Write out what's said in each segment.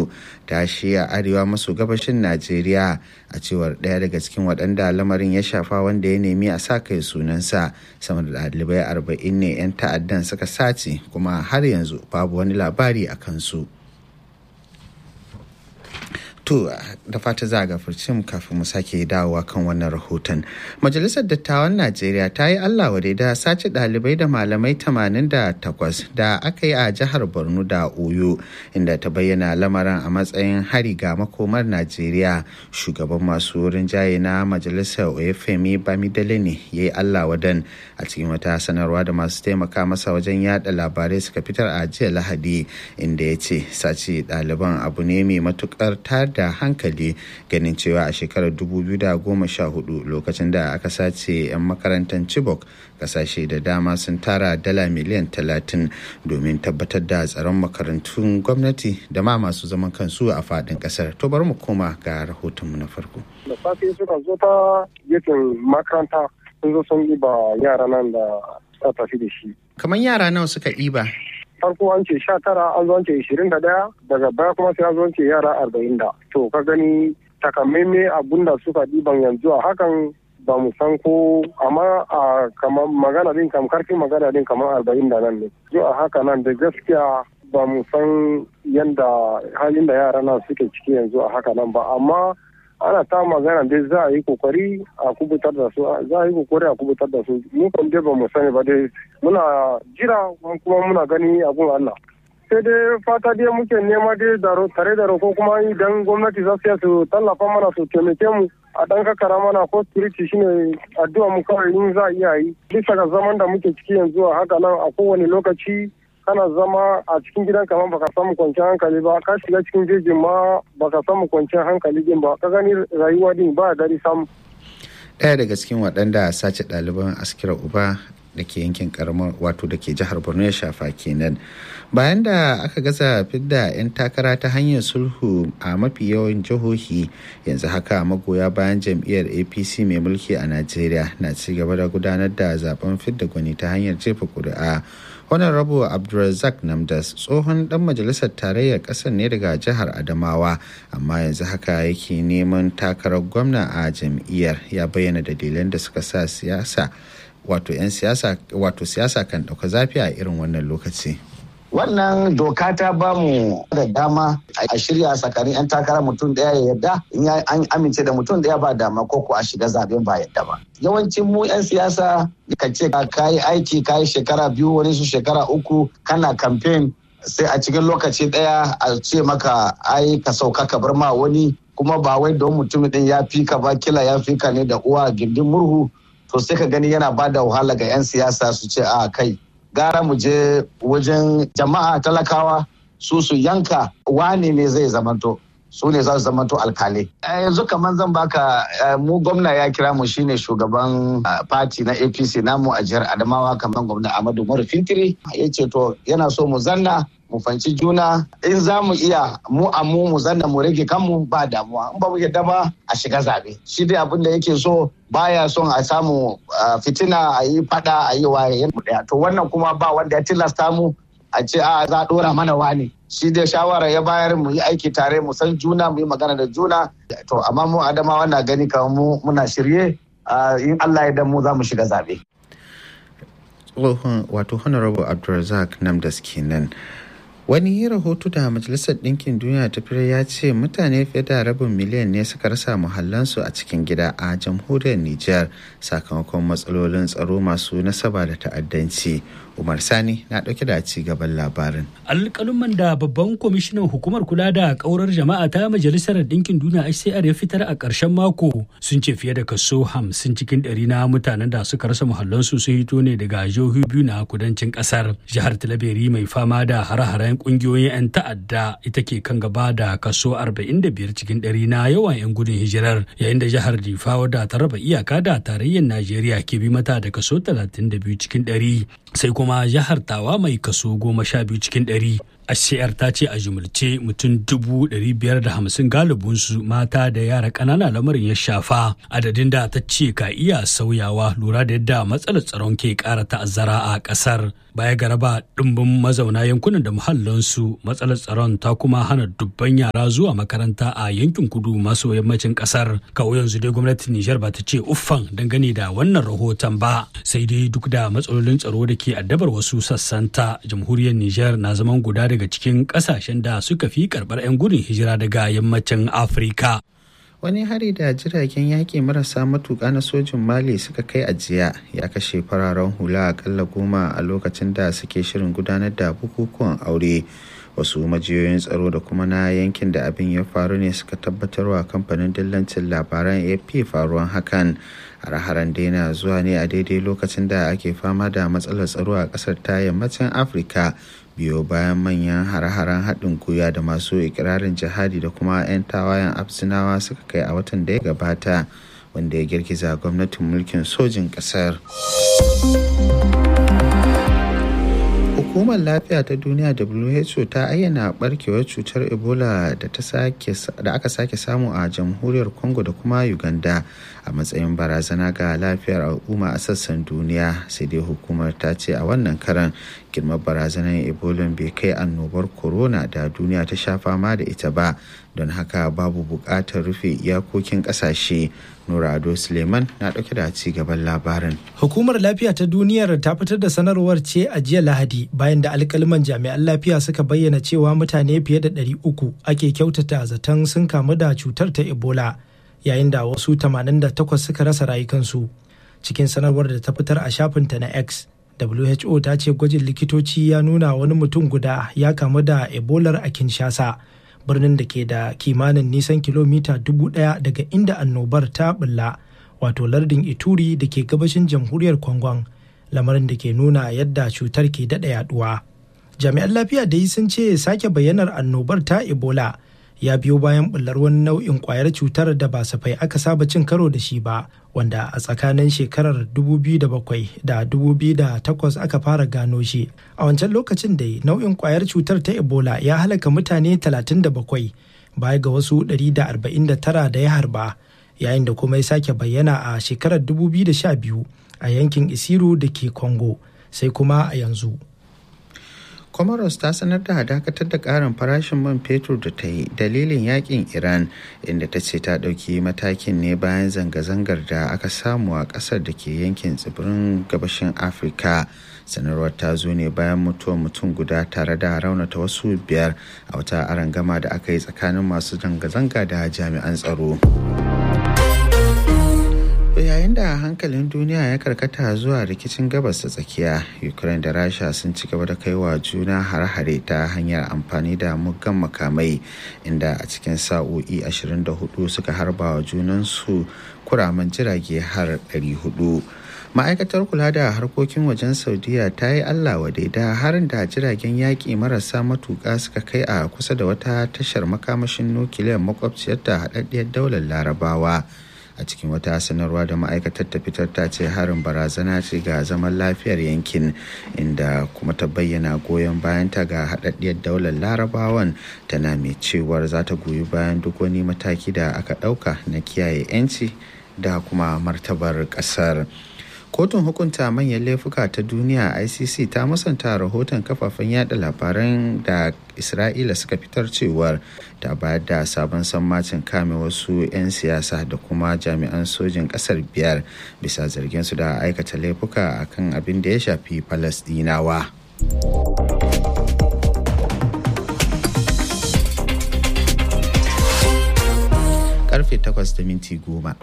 borno ta shiya arewa maso gabashin najeriya a cewar ɗaya daga cikin waɗanda lamarin ya shafa wanda ya nemi a sa kai sunansa sama da ɗalibai arba'in ne 'yan ta'addan suka sace kuma har yanzu babu wani labari a kansu. To da fata za a gafarci mu kafin mu sake dawowa kan wannan rahoton. Majalisar Dattawan Najeriya ta yi Allah wadai da sace ɗalibai da malamai 88 da aka yi a jihar Borno da Oyo inda ta bayyana lamarin a matsayin hari ga makomar Najeriya. Shugaban masu rinjaye na Majalisar Oyefemi Bamidele ne ya yi Allah wadan a cikin wata sanarwa da masu taimaka masa wajen yada labarai suka fitar a jiya Lahadi inda ya ce sace ɗaliban abu ne mai matukar tar da hankali ganin cewa a shekarar 2014 lokacin da aka sace 'yan makarantar chibok kasashe da dama sun tara dala miliyan 30 domin tabbatar da tsaron makarantun gwamnati da ma masu zaman kansu a fadin kasar to bari mu koma ga rahotonmu na farko da safe suka zo ta gefen makaranta sun zo sun ba yara nan da suka tafi da shi kamar yara nawa suka ɗiba farko an ce sha tara an zo an ce ishirin da ɗaya daga baya kuma sai an zo an ce yara arba'in da to ka gani takamaime abun da suka ɗiban yanzu a hakan ba mu san ko amma a kamar magana din kam karfin magana din kamar arba'in da nan ne zo a haka nan da gaskiya ba mu san yanda halin da yara na suke ciki yanzu a haka nan ba amma ana ta magana dai za a yi kokari a kubutar da su za a yi kokari a kubutar da su mu kan dai ba mu sani ba dai muna jira kuma muna gani abun Allah sai dai fata dai muke nema dai tare da roko kuma idan gwamnati za su su tallafa mana su taimake mu a dan kakara mana ko security shine addu'a mu kawai in za a iya yi bisa ga zaman da muke ciki yanzu a haka nan a kowane lokaci kana zama a cikin gidan kamar baka samu kwanciyar hankali ba ka shiga cikin jejin ma baka samu kwanciyar hankali din ba ka gani rayuwa din ba dari samu ɗaya daga cikin waɗanda sace ɗaliban askira uba da ke yankin karamar wato da ke jihar borno ya shafa kenan bayan da aka gaza fidda 'yan takara ta hanyar sulhu a mafi yawan jihohi yanzu haka magoya bayan jam'iyyar apc mai mulki a najeriya na ci gaba da gudanar da zaben fidda gwani ta hanyar jefa kuri'a honorable abdulrazak namdas tsohon dan majalisar tarayyar kasar ne daga jihar adamawa amma yanzu haka yake neman takarar gwamna a jam'iyyar ya bayyana dalilan da suka sa siyasa wato 'yan siyasa wato siyasa kan ɗauka zafi a irin wannan lokaci wannan doka ta ba mu da dama a shirya tsakanin 'yan takara mutum daya ya yarda in an amince da mutum daya ba dama ko ko a shiga zaben ba yadda ba yawancin mu 'yan siyasa ka ce ka yi aiki ka yi shekara biyu wani su shekara uku kana kamfen sai a cikin lokaci daya a ce maka ai ka sauka ka bar ma wani kuma ba wai don mutumin din ya fi ka ba kila ya fi ka ne da uwa gindin murhu to sai ka gani yana ba da wahala ga 'yan siyasa su ce a kai gara mu je wajen jama'a talakawa su su yanka wane ne zai zamanto su ne za su zamanto alkalai yanzu kamar zan baka mu gwamna ya kira mu shine shugaban fati na apc namu a jihar adamawa kamar gwamna amadu umaru fintiri ya ce to yana so mu zanna mu fanci juna in za mu iya mu a mu mu zanna mu rage kanmu ba damuwa in ba mu yadda ba a shiga zabe shi dai abin da yake so baya son a samu fitina a yi fada a yi waye to wannan kuma ba wanda ya tilasta mu a ce a za a dora mana wani shi dai shawara ya bayar mu yi aiki tare mu san juna mu yi magana da juna to amma mu adamawa na gani kamar mu muna shirye in Allah ya dan mu za mu shiga zabe tsohon wato honorable abdulrazak namdas kenan wani rahoto da majalisar ɗinkin duniya ta fitar ya ce mutane fiye da rabin miliyan ne suka rasa muhallansu a cikin gida a jamhuriyar niger sakamakon matsalolin tsaro masu nasaba da ta'addanci umar sani na ɗauke da ci gaban labarin alƙaluman da babban kwamishinan hukumar kula da ƙaurar jama'a ta majalisar ɗinkin duniya hcr ya fitar a ƙarshen mako sun ce fiye da kaso hamsin cikin ɗari na mutanen da suka rasa muhallansu sun hito ne daga jihohi biyu na kudancin ƙasar jihar talabiri mai fama da hare-haren kungiyoyin 'yan ta'adda ita ke kan gaba da kaso 45 cikin ɗari na yawan 'yan gudun hijirar yayin da jihar difa wadda ta raba iyaka da tarayyar najeriya ke bi mata da kaso 32 cikin ɗari sai kuma jihar tawa mai kaso 12 cikin ɗari HCR ta ce a jumulce mutum dubu ɗari biyar da hamsin galibinsu mata da yara ƙanana lamarin ya shafa adadin da ta ce ka iya sauyawa lura da yadda matsalar tsaron ke ƙara ta'azzara a ƙasar baya ga raba ɗimbin mazauna yankunan da muhallansu matsalar tsaron ta kuma hana dubban yara zuwa makaranta a yankin kudu maso yammacin ƙasar kawo yanzu dai gwamnatin Nijar ba ta ce uffan dangane da wannan rahoton ba sai dai duk da matsalolin tsaro da ke addabar wasu sassanta jamhuriyar Nijar na zaman guda daga cikin kasashen da suka fi karbar 'yan gudun hijira daga yammacin afirka wani hari da jiragen yaƙi marasa matuƙa na sojin mali suka kai a jiya ya kashe fararen hula akalla goma a lokacin da suke shirin gudanar da bukukuwan aure wasu majiyoyin tsaro da kuma na yankin da abin ya faru ne suka tabbatarwa kamfanin dillancin labaran ap faruwan hakan hare-haren daina zuwa ne a daidai lokacin da ake fama da matsalar tsaro a ƙasar ta yammacin afirka biyo bayan manyan hare-haren haɗin gwiwa da masu ikirarin jihadi da kuma 'yan tawayen absinawa suka kai a watan da ya gabata wanda ya girgiza gwamnatin mulkin sojin ƙasar. hukumar lafiya ta duniya who ta ayyana barkewar cutar ebola da aka sake samu a jamhuriyar congo da kuma uganda a matsayin barazana ga lafiyar al'umma a sassan duniya sai dai hukumar ta ce a wannan karan girman barazanar ebola bai kai annobar corona da duniya ta sha fama da ita ba don haka babu buƙatar rufe iyakokin ƙasashe nura ado suleiman na ɗauke da ci gaban labarin hukumar lafiya ta duniyar ta fitar da sanarwar ce a jiya lahadi bayan da alkaliman jami'an lafiya suka bayyana cewa mutane fiye da 300 ake kyautata zaton sun kamu da cutar ta ebola yayin da wasu 88 suka rasa rayukansu cikin sanarwar da ta fitar a shafinta na x who ta ce gwajin likitoci ya nuna wani mutum guda ya kamu da ebolar a kinshasa birnin da ke da kimanin nisan kilomita dubu daya daga inda annobar ta bulla wato lardin ituri da ke gabashin jamhuriyar kwangon lamarin da ke nuna yadda cutar ke daɗa yaduwa jami'an lafiya dai sun ce sake bayyanar annobar ta ebola ya biyo bayan bullar wani nau'in kwayar cutar da ba safai aka saba cin karo da shi ba wanda a tsakanin shekarar 2007 da 2008 aka fara gano shi a wancan lokacin da nau'in kwayar cutar ta ebola ya halaka mutane 37 baya ga wasu 149 da ya harba yayin da kuma ya sake bayyana a shekarar 2012 a yankin isiru da ke congo sai kuma a yanzu comoros ta sanar da dakatar da karin farashin man fetur da ta yi dalilin yakin iran inda ta ce ta ɗauki matakin ne bayan zanga-zangar da aka samu a ƙasar da ke yankin tsibirin gabashin afirka sanarwar ta zo ne bayan mutuwar mutum guda tare da raunata wasu biyar a wata arangama da aka yi tsakanin masu zanga-zanga da jami'an tsaro. yayin da hankalin duniya ya karkata zuwa rikicin gabas ta tsakiya ukraine da rasha sun ci gaba da kaiwa juna hare-hare ta hanyar amfani da muggan makamai inda a cikin sa'o'i 24 suka harba wa junansu kuraman jirage har 400 ma'aikatar kula da harkokin wajen saudiya ta yi allah wadai da harin da jiragen yaƙi marasa matuƙa suka kai a kusa da wata tashar makamashin nukiliyar makwabciyar da haɗaɗɗiyar daular larabawa a cikin wata sanarwa da ma'aikatar ta fitar ta ce harin barazana ce ga zaman lafiyar yankin inda kuma ta bayyana goyon bayanta ga haɗaɗɗiyar daular larabawan tana mai cewar za ta goyi bayan duk wani mataki da aka ɗauka na kiyaye 'yanci da kuma martabar ƙasar. kotun hukunta manyan laifuka ta duniya icc ta musanta rahoton kafafen yada labaran da isra'ila suka fitar cewar ta bayar da sabon sammacin kame wasu 'yan siyasa da kuma jami'an sojin kasar biyar bisa zarginsu da aikata laifuka akan abin da ya shafi falasdinawa karfe 8 da minti goma.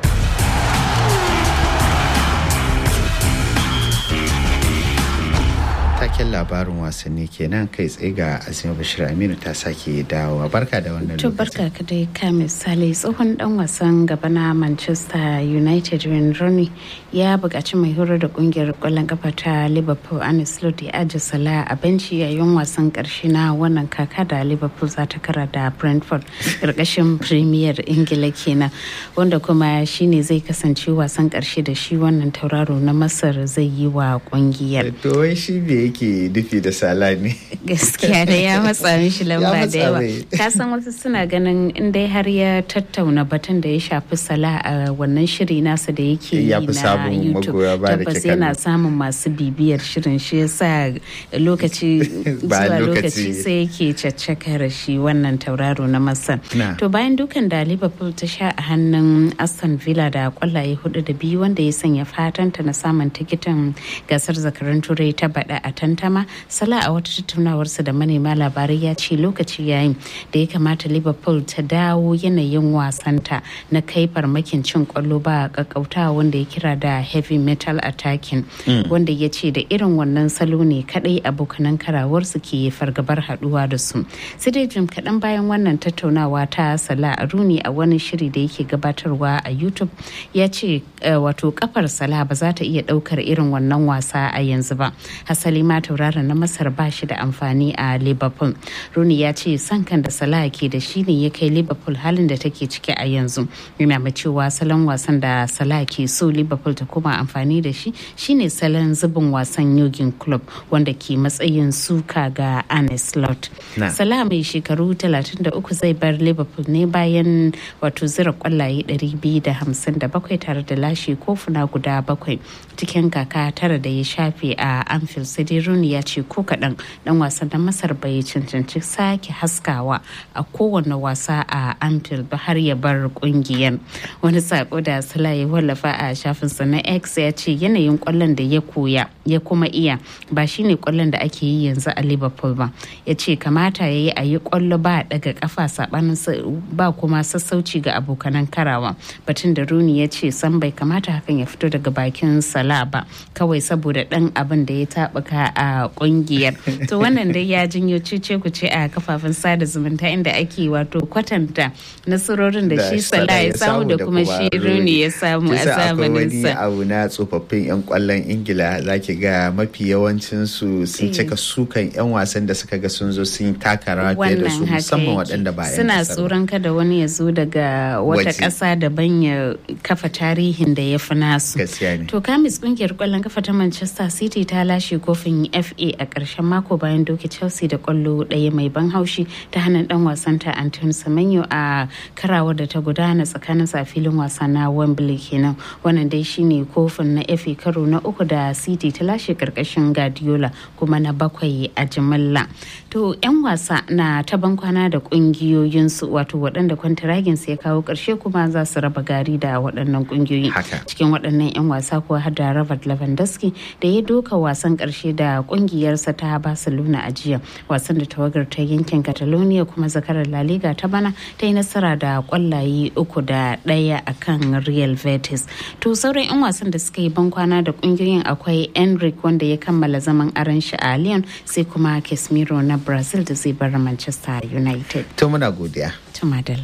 taken labarin wasanni kenan kai tsaye ga azima bashir aminu ta sake dawowa barka da wannan to barka ka dai ka misali tsohon dan wasan gaba na manchester united wayne rooney ya buƙaci mai horar da kungiyar ƙwallon kafa ta liverpool arne slot ya aje sala a benci yayin wasan ƙarshe na wannan kaka da liverpool za ta kara da brentford ƙarƙashin premier ingila kenan wanda kuma shine zai kasance wasan ƙarshe da shi wannan tauraro na masar zai yi wa kungiyar to wai shi me yake yake nufi da sala ne gaskiya da ya matsa mishi lamba da yawa ka san wasu suna ganin in dai har ya tattauna batun da ya shafi sala a wannan shiri nasa da yake yi na youtube tabbas yana samun masu bibiyar shirin shi yasa lokaci zuwa lokaci sai yake caccakar shi wannan tauraro na masar to bayan dukan da liverpool ta sha a hannun aston villa da kwallaye hudu da biyu wanda ya sanya fatanta na samun tikitin gasar zakarun turai ta bada a tantama sala a wata tattaunawarsa da manema labarai ya ce lokaci yayin da ya kamata liverpool ta dawo yanayin wasanta na kai farmakin cin kwallo ba kakkautawa wanda ya kira da heavy metal attacking wanda ya ce da irin wannan salo ne kadai abokanan karawarsu ke fargabar haduwa da su sai dai jim kaɗan bayan wannan tattaunawa ta sala a runi a wani shiri da yake gabatarwa a youtube ya ce wato kafar sala ba za ta iya ɗaukar irin wannan wasa a yanzu ba hasali ma tauraron na masar ba shi da amfani a liverpool runi ya ce san kan da salah ke da shi ne ya kai liverpool halin da take ciki a yanzu yana mai cewa salon wasan da salah ke so liverpool ta koma amfani da shi shine salon zubin wasan yogin club wanda ke matsayin suka ga Arne Slot. Salah mai shekaru 33 zai bar liverpool ne bayan wato zira kwallaye 257 tare da lashe kofuna guda bakwai cikin kaka tara da ya shafe a anfield sai dai rooney ya ce ko kaɗan dan wasan na masar bai cancanci sake haskawa a kowane wasa a anfield ba har ya bar kungiyar wani sako da sala ya wallafa a shafinsa na x ya ce yanayin kwallon da ya koya ya kuma iya ba shine kwallon da ake yi yanzu a liverpool ba ya ce kamata ya yi a yi kwallo ba daga kafa sabanin ba kuma sassauci ga abokanan karawa batun da rooney ya ce san bai kamata hakan ya fito daga bakin sala ba kawai saboda dan abin da ya taɓuka a kungiyar to wannan dai ya janyo cece ku ce a kafafen sada zumunta inda ake wato kwatanta nasarorin da shi sala ya samu da kuma shi rooney ya samu a zamanin sa abu na tsofaffin yan kwallon ingila zaki ga mafi yawancin su sun cika sukan yan wasan da suka ga sun zo sun taka rawa fiye da su musamman waɗanda ba suna tsoron kada wani ya zo daga wata ƙasa daban ya kafa tarihin da ya fi nasu to kamis kungiyar kwallon kafa ta manchester city ta lashe kofin fa a ƙarshen mako bayan doke chelsea da kwallo ɗaya mai ban haushi ta hannun dan wasan ta anton semenyo a karawar da ta gudana tsakanin sa filin wasa na wembley kenan wannan dai shine kofin na fa karo na uku da city ta lashe karkashin guardiola kuma na bakwai a jimilla to yan wasa na ta bankwana da kungiyoyinsu wato waɗanda kwantaraginsu ya kawo ƙarshe kuma za su raba gari da waɗannan kungiyoyi cikin waɗannan yan wasa kuwa har da Robert Lewandowski da ya doka wasan ƙarshe da kungiyarsa ta Barcelona a jiya wasan da tawagar ta yankin Catalonia kuma zakarar La Liga ta bana ta yi nasara da kwallaye uku da ɗaya akan Real Betis to sauran yan wasan da suka yi bankwana da kungiyoyin akwai Enric wanda ya kammala zaman aran shi a Lyon sai kuma Casemiro na Brazil da zai bar Manchester United. To muna godiya. To madala.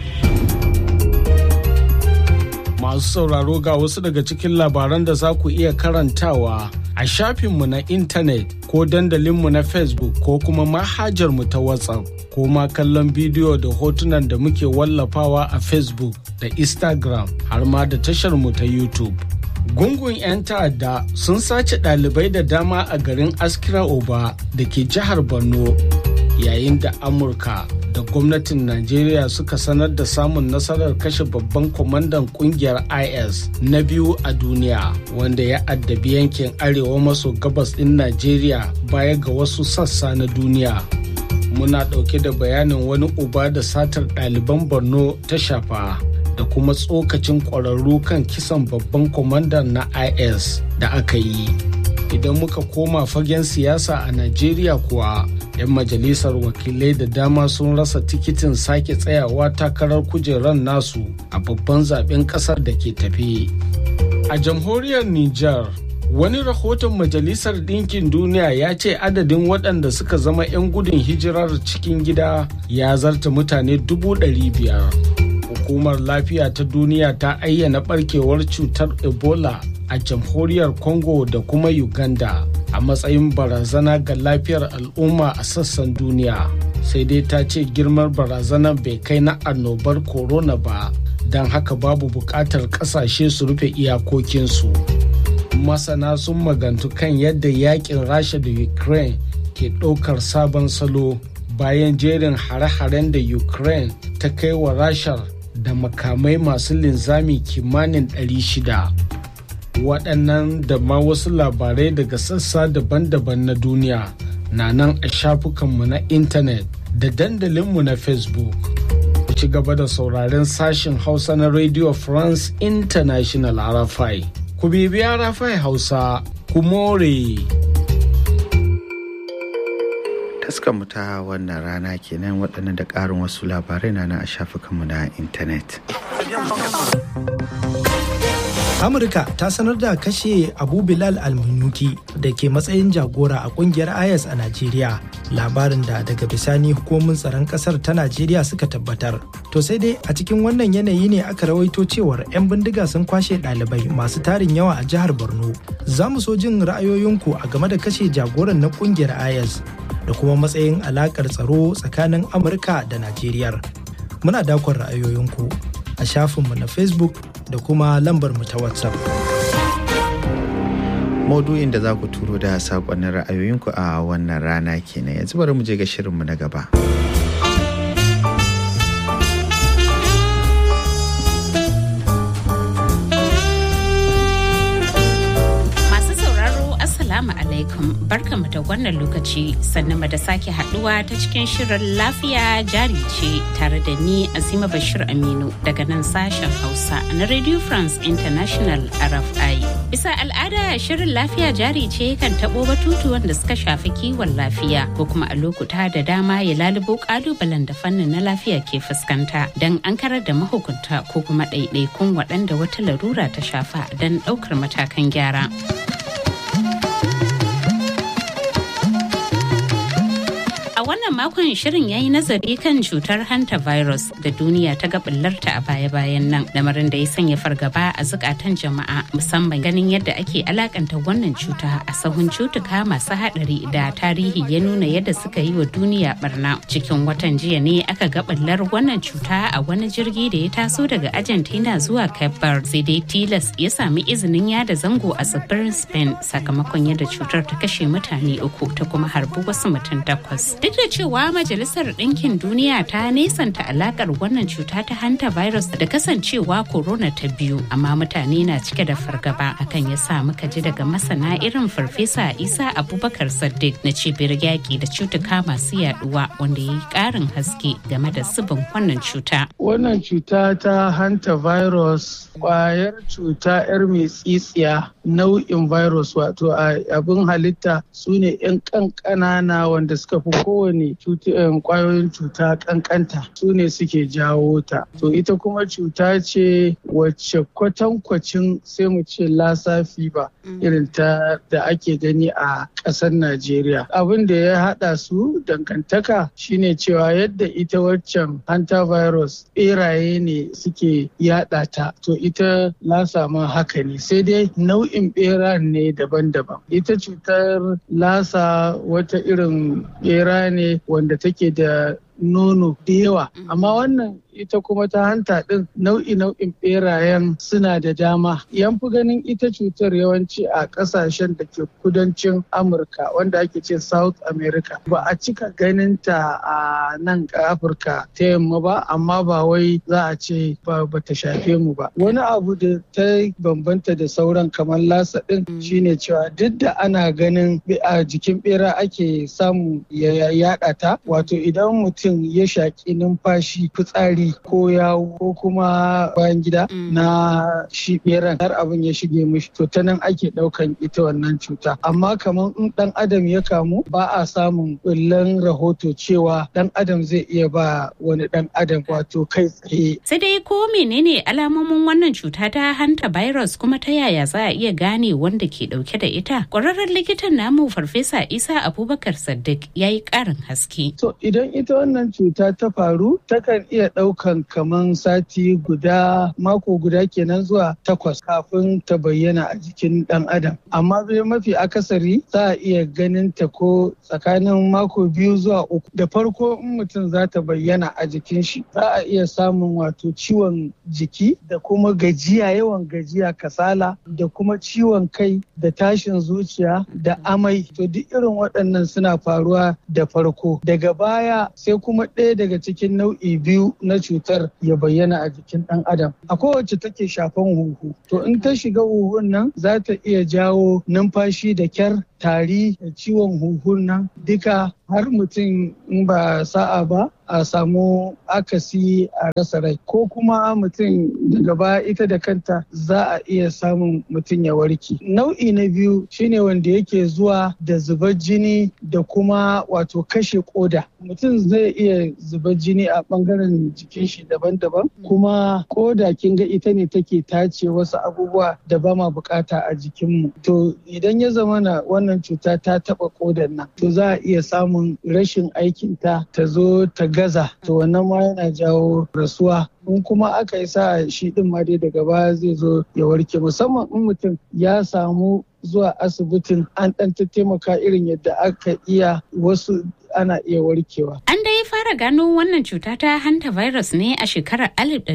Masu sauraro ga wasu daga cikin labaran da za ku iya karantawa a shafinmu na intanet ko dandalinmu na Facebook ko kuma manhajarmu ta WhatsApp ko ma kallon bidiyo da hotunan da muke wallafawa a Facebook da Instagram har ma da tasharmu ta YouTube. Gungun 'yan ta'adda sun sace ɗalibai da dama a garin Askira Oba da ke jihar Borno yayin da Amurka da gwamnatin Najeriya suka sanar da samun nasarar kashe babban kwamandan kungiyar IS na biyu a duniya wanda ya addabi yankin arewa maso gabas ɗin Najeriya baya ga wasu sassa na duniya. Muna ɗauke da bayanin wani uba da satar ɗaliban Borno ta shafa. da kuma tsokacin ƙwararru kan kisan babban kwamandan na is da aka yi idan muka koma fagen siyasa a najeriya kuwa 'yan majalisar wakilai da dama sun rasa tikitin sake tsayawa takarar kujerar nasu a babban zaben kasar da ke tafe a jamhuriyar niger wani rahoton majalisar ɗinkin duniya ya ce adadin waɗanda suka zama 'yan gudun hijirar cikin gida ya zarta mutane dubu ɗari biyar. hukumar lafiya ta duniya ta ayyana barkewar cutar ebola a jamhuriyar congo da kuma uganda a matsayin barazana ga lafiyar al'umma a sassan duniya sai dai ta ce girmar barazanar bai kai na annobar corona ba don haka babu buƙatar ƙasashe su rufe iyakokinsu masana sun magantu kan yadda yakin rasha da ukraine ke ɗaukar sabon salo bayan jerin hare-haren da ukraine ta kai wa rashar da makamai masu linzami kimanin 600 waɗannan da ma wasu labarai daga sassa daban-daban na duniya na nan a shafukanmu na intanet da dandalinmu na facebook ku ci gaba da sauraren sashen hausa na radio france international rfi ku bibiya rfi hausa ku more mu ta wannan rana kenan waɗannan da ƙarin wasu labarai na a shafukanmu na intanet. amurka ta sanar da kashe abu bilal almunuki da ke matsayin jagora a kungiyar is a najeriya labarin da daga bisani hukumomin tsaron kasar ta najeriya suka tabbatar to sai dai a cikin wannan yanayi ne aka rawaito cewar 'yan bindiga sun kwashe ɗalibai masu tarin yawa a jihar borno za mu so jin ra'ayoyinku a game da kashe jagoran na kungiyar is da kuma matsayin alakar tsaro tsakanin amurka da najeriya muna dakon ra'ayoyinku a shafinmu na facebook da kuma lambar mu ta whatsapp maudu'in da za ku turo da saƙonnin ra'ayoyinku a wannan rana kenan yanzu bari mu je ga shirinmu na gaba Assalamu alaikum barkamu da wannan lokaci sannan da sake haduwa ta cikin shirin lafiya jari ce tare da ni Azima Bashir Aminu daga nan sashen Hausa na Radio France International RFI. Bisa al'ada shirin lafiya jari ce kan tabo batutuwan da suka shafi kiwon lafiya ko kuma a lokuta da dama ya lalubo kalubalen da fannin na lafiya ke fuskanta don an karar da mahukunta ko kuma ɗaiɗaikun waɗanda wata larura ta shafa don ɗaukar matakan gyara. A wannan makon shirin ya yi nazari kan cutar hanta virus da duniya ta gabillarta a baya-bayan nan lamarin da ya sanya fargaba a zukatan jama'a musamman ganin yadda ake alakanta wannan cuta a sahun cutuka masu hadari da tarihi ya nuna yadda suka yi wa duniya barna cikin watan jiya ne aka gabillar wannan cuta a wani jirgi da ya taso daga Argentina zuwa Cape Verde sai dai tilas ya sami izinin yada zango a tsibirin Spain sakamakon yadda cutar ta kashe mutane uku ta kuma harbi wasu mutum takwas. Duk da cewa Majalisar Ɗinkin Duniya ta nesanta alakar wannan cuta ta hanta virus da kasancewa corona ta biyu, amma mutane na cike da fargaba hakan ya sa muka ji daga masana irin farfesa Isa Abubakar Saddiq na cibiyar yaƙi da cutuka masu yaduwa wanda ya yi ƙarin haske game da zubin wannan cuta. Wannan cuta ta hanta virus kwayar cuta 'yar mai tsitsiya nau'in virus wato abin halitta su ne 'yan ƙanƙanana wanda suka fi kowane kwayoyin cuta kankanta su ne suke jawo ta to ita kuma cuta ce wacce kwatankwacin sai mu ce lasa fiba irin ta da ake gani a ƙasar najeriya abin da ya haɗa su dangantaka shine cewa yadda ita waccan hantavirus beraye ne suke yada ta to ita lasa ma haka ne sai dai nau'in bera ne daban-daban ita cutar lasa wata irin bera ne wanda take da nono da yawa amma wannan ita kuma ta hanta ɗin nau'i nau'in ɓerayen suna da dama yan fi ganin ita cutar yawanci a ƙasashen da ke kudancin amurka wanda ake ce south america ba a cika ganin ta a nan afirka ta yamma ba amma ba wai za a ce ba ta shafe mu ba wani abu da ta bambanta da sauran kamar lasa ɗin shine cewa duk da ana ganin a jikin ɓera ake samu ya yaɗa ta wato idan mutum ya shaƙi numfashi fitsari ko yawo ko kuma bayan gida na shi beran har abin ya shige mishi to ta nan ake daukan ita wannan cuta amma kamar in dan adam ya kamu ba a samun bullan rahoto cewa dan adam zai iya ba wani dan adam wato kai tsaye sai dai ko menene alamomin wannan cuta ta hanta virus kuma ta yaya za a iya gane wanda ke dauke da ita kwararren likitan namu farfesa isa abubakar saddiq ya yi karin haske to idan ita wannan wannan cuta ta faru takan iya ɗaukan kaman sati guda mako guda kenan zuwa takwas kafin ta bayyana a jikin ɗan adam amma bai mafi akasari za a iya ganin ta ko tsakanin mako biyu zuwa uku da farko in mutum za ta bayyana a jikin shi za a iya samun wato ciwon jiki da kuma gajiya yawan gajiya kasala da kuma ciwon kai da tashin zuciya da amai to duk irin waɗannan suna faruwa da farko daga baya sai kuma ɗaya daga cikin nau'i biyu na cutar ya bayyana a jikin ɗan adam a kowace take shafan huhu to in ta shiga huhun nan za ta iya jawo numfashi da kyar tari da ciwon huhun nan duka har mutum in ba sa'a ba a samu akasi a rasa rai ko kuma mutum daga baya ita da kanta za a iya samun mutum ya warke nau'i na biyu shine wanda yake zuwa da zubar jini da kuma wato kashe koda mutum zai iya zubar jini a bangaren jikin shi daban-daban kuma koda kin ga ita ne take tace wasu abubuwa da ba ma bukata a jikinmu to idan ya zama na wannan cuta ta taba kodan nan to za a iya samun rashin aikinta ta zo ta gaza to wannan ma yana jawo rasuwa in kuma aka yi sa shi din ma dai daga baya zai zo ya warke musamman in mutum ya samu zuwa asibitin an ɗan taimaka irin yadda aka iya wasu ana iya warkewa. An dai fara gano wannan cuta ta hanta virus ne a shekarar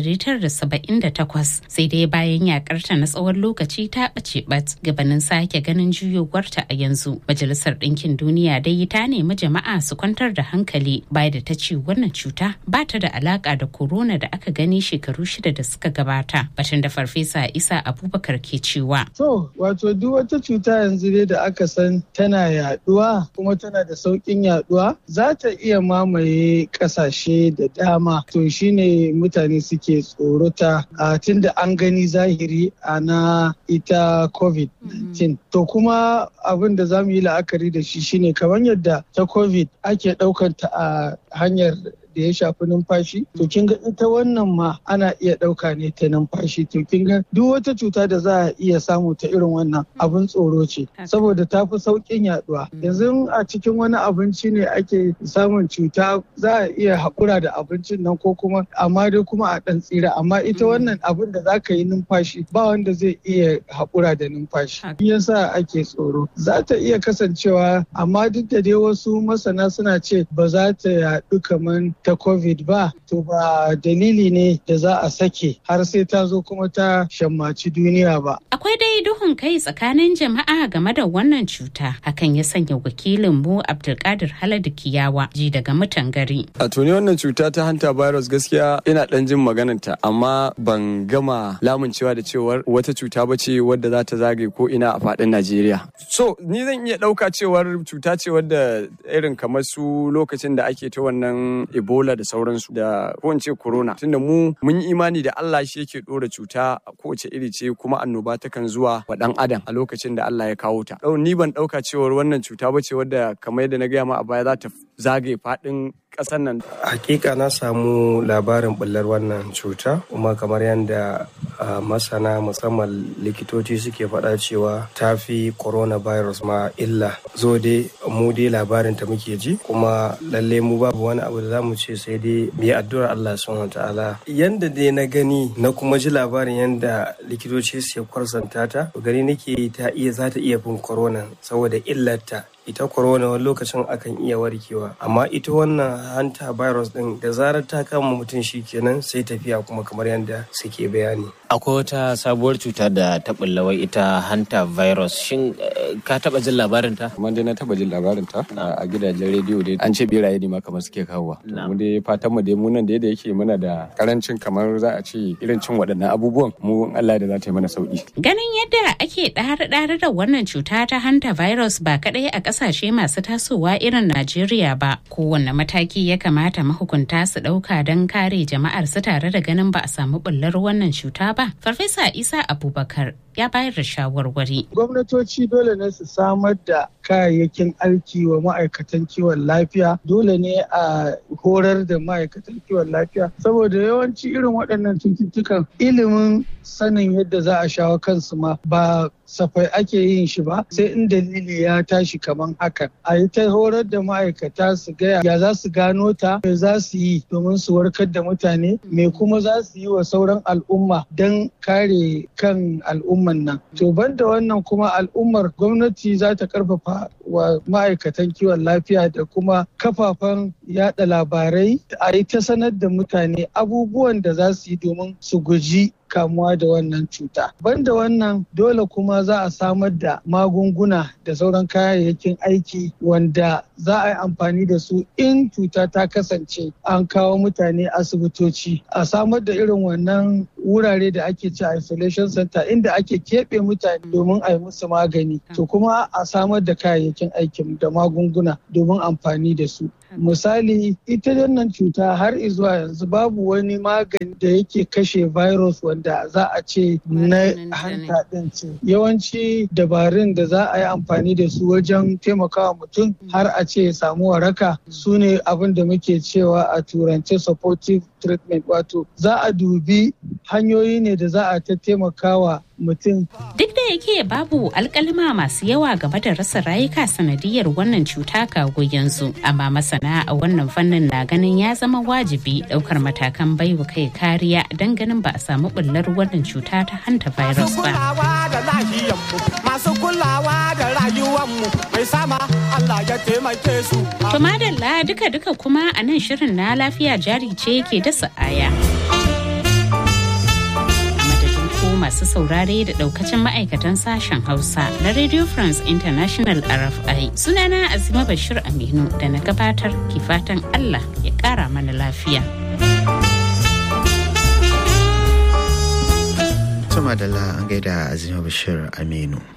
1978 sai dai bayan yakarta na tsawon lokaci ta ɓace bat gabanin sake ganin juyowarta a yanzu. Majalisar Ɗinkin Duniya dai ta nemi jama'a su kwantar da hankali baya da ta ce wannan cuta ba ta da alaka da corona da aka gani shekaru shida da suka gabata. Batun da Farfesa Isa Abubakar ke cewa. To, wato duk wata cuta yanzu dai da aka san tana yaduwa kuma tana da sauƙin yaduwa za ta iya mamaye kasashe da dama to shine mutane suke tsorota a tun da an gani zahiri a na ita covid-19 to kuma abin da za mu yi la'akari da shi shine kamar yadda ta covid ake ɗaukanta a hanyar da ya shafi numfashi to kin ga ita wannan ma ana iya ɗauka ne ta numfashi to kin ga duk wata cuta da za a iya samu ta irin wannan abin tsoro ce saboda ta fi sauƙin yaduwa yanzu a cikin wani abinci ne ake samun cuta za a iya haƙura da abincin nan ko kuma amma dai kuma a ɗan tsira amma ita wannan abin da za ka yi numfashi ba wanda zai iya haƙura da numfashi shi yasa ake tsoro za ta iya kasancewa amma duk da dai wasu masana suna ce ba za ta yaɗu kamar ta covid ba to ba dalili ne da za a sake har sai ta zo kuma ta shammaci duniya ba akwai dai duhun kai tsakanin jama'a game da wannan cuta hakan ya sanya wakilin mu abdulkadir haladu kiyawa ji daga mutan gari a tuni wannan cuta ta hanta virus gaskiya ina dan jin magananta amma ban gama lamuncewa da cewar wata cuta ba ce wadda za ta zagaye ko ina a faɗin najeriya so ni zan iya ɗauka cewar cuta ce wadda irin kamar su lokacin da ake ta wannan ebola da sauransu da ko in ce corona tunda mu mun yi imani da Allah shi yake dora cuta a kowace iri ce kuma annoba takan zuwa wa dan adam a lokacin da Allah ya kawo ta ni ban dauka cewar wannan cuta ba ce wadda kamar yadda na gaya ma a baya za ta zagaye faɗin ƙasar nan. Hakika na samu labarin bullar wannan cuta kuma kamar yadda masana musamman likitoci suke faɗa cewa ta fi coronavirus ma illa. Zo dai mu dai labarin ta muke ji kuma lalle mu babu wani abu da za mu ce sai dai mu yi addu'ar Allah subhanahu ta'ala. Yanda dai na gani na kuma ji labarin yanda likitoci su kwarsanta ta gani nake ta iya za ta iya fin corona saboda illarta ita corona wani lokacin akan iya warkewa amma ita wannan hanta virus din da zarar ta kama mutum shi kenan sai tafiya kuma kamar yadda suke bayani akwai wata sabuwar cuta da ta wai ita hanta virus shin ka taba jin labarin ta kamar dai na taba jin labarin ta a gidajen rediyo dai an ce beraye ne ma kamar suke kawowa mu dai fatan mu dai mu nan da yake muna da karancin kamar za a ce irin cin waɗannan abubuwan mu Allah da za ta yi mana sauki ganin yadda ake ɗare-ɗare da wannan cuta ta hanta virus ba kadai a kasashe masu tasowa irin Najeriya ba. Kowanne mataki ya kamata mahukunta su ɗauka don kare jama'ar su tare da ganin ba a samu bullar wannan cuta ba. Farfesa Isa Abubakar ya bayar da shawarwari. Gwamnatoci dole ne su samar da kayayyakin aiki wa ma'aikatan kiwon lafiya dole ne a horar da ma'aikatan kiwon lafiya saboda yawanci irin waɗannan cututtukan ilimin sanin yadda za a shawo kansu ma ba safai ake yin shi ba sai in dalili ya tashi kaman hakan a yi ta horar da ma'aikata su gaya ya za su gano ta me za su yi domin su warkar da mutane me kuma za su yi wa sauran al'umma don kare kan al'umman nan to banda wannan kuma al'ummar gwamnati za ta karfafa wa ma'aikatan kiwon lafiya da kuma kafafen yada labarai a yi ta sanar da mutane abubuwan da za su yi domin su guji kamuwa da wannan cuta. Banda wannan dole kuma za a samar da magunguna da sauran kayayyakin aiki wanda za a yi amfani da su in cuta ta kasance an kawo mutane asibitoci. A samar da irin wannan wurare da ake ci isolation center inda ake keɓe mutane domin a yi musu magani. To kuma a samar da kayayyakin aikin da magunguna domin amfani da su. misali ita wannan cuta har zuwa yanzu babu wani magani da yake kashe virus wanda za a ce na hanta din ce yawanci dabarun da za a yi amfani da su wajen taimakawa mutum har a ce ya samu waraka su ne abin da muke cewa a turance supportive treatment wato za a dubi hanyoyi ne da za a ta taimakawa mutum. Duk da yake babu alkalima masu yawa game da rasa rayuka sanadiyar wannan cuta kago yanzu, amma masana a wannan fannin na ganin ya zama wajibi daukar matakan baiwa kai kariya don ganin ba a samu bullar wannan cuta ta hanta virus ba. Masu kulawa da rayuwanmu mai sama Allah ya taimake su. To madalla duka-duka kuma a nan shirin na lafiya jari ce ke dasa aya. masu saurare da daukacin ma'aikatan sashen Hausa na Radio France International RFI. Sunana Azima Bashir Aminu da na gabatar ke fatan Allah ya kara mana lafiya. Tuma da an gaida Azima Bashir Aminu.